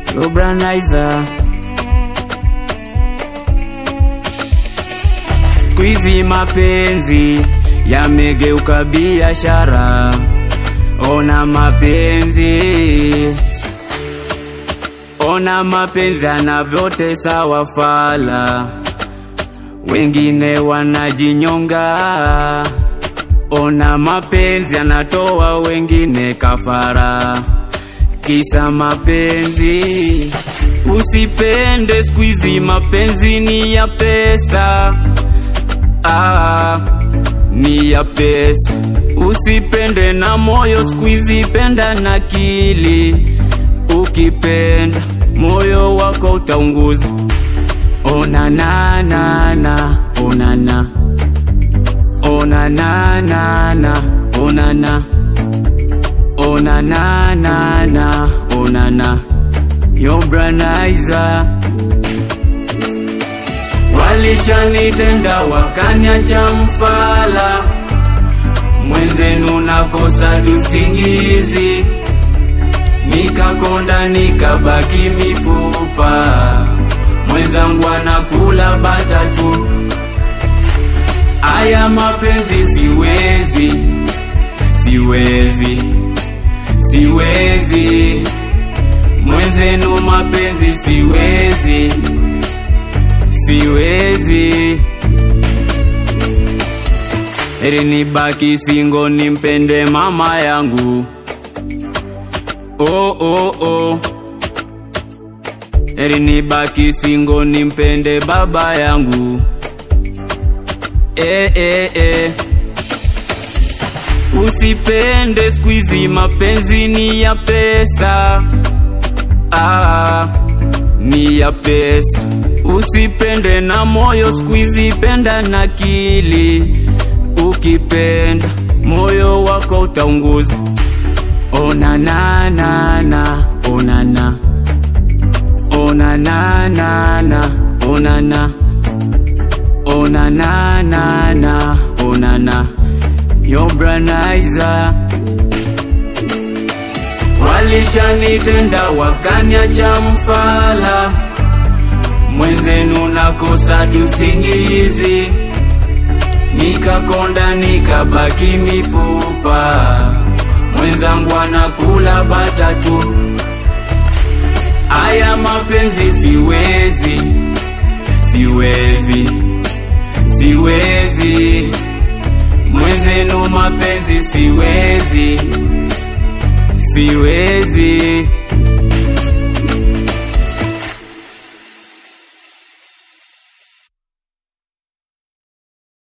Obranaiza Squeezy mapenzi yamegeuka biashara, ona mapenzi, ona mapenzi anavyotesa wafala, wengine wanajinyonga. Ona mapenzi anatoa wengine kafara, kisa mapenzi. Usipende squeezy, mapenzi ni ya pesa ah, ni ya pesa. Usipende na moyo squeezy, penda na akili. Ukipenda moyo wako utaunguza. Ona na na na, ona na ona na na na, ona na ona na na na, ona na Yobranaiza Walishanitenda wakaniacha mfala, mwenzenu nakosa usingizi, nikakonda nikabaki mifupa, mwenzangu anakula bata tu. Aya mapenzi siwezi, siwezi, siwezi, mwenzenu mapenzi siwezi siwezi eri nibaki singo nimpende mama yangu oh, oh, oh. eri nibaki singo nimpende baba yangu eh, eh, eh. usipende squeezy mapenzi ni ya pesa ah, ni ya pesa Usipende na moyo squeezy, penda na akili. Ukipenda moyo wako utaunguza. Ona na na na, ona na ona na na na, ona na ona na na na, ona na Yobranaiza Walishanitenda wakaniacha mfala mwenzenu nakosa usingizi, nikakonda nikabaki mifupa, mwenzangu anakula bata tu. Aya mapenzi siwezi, siwezi, siwezi, mwenzenu mapenzi siwezi, siwezi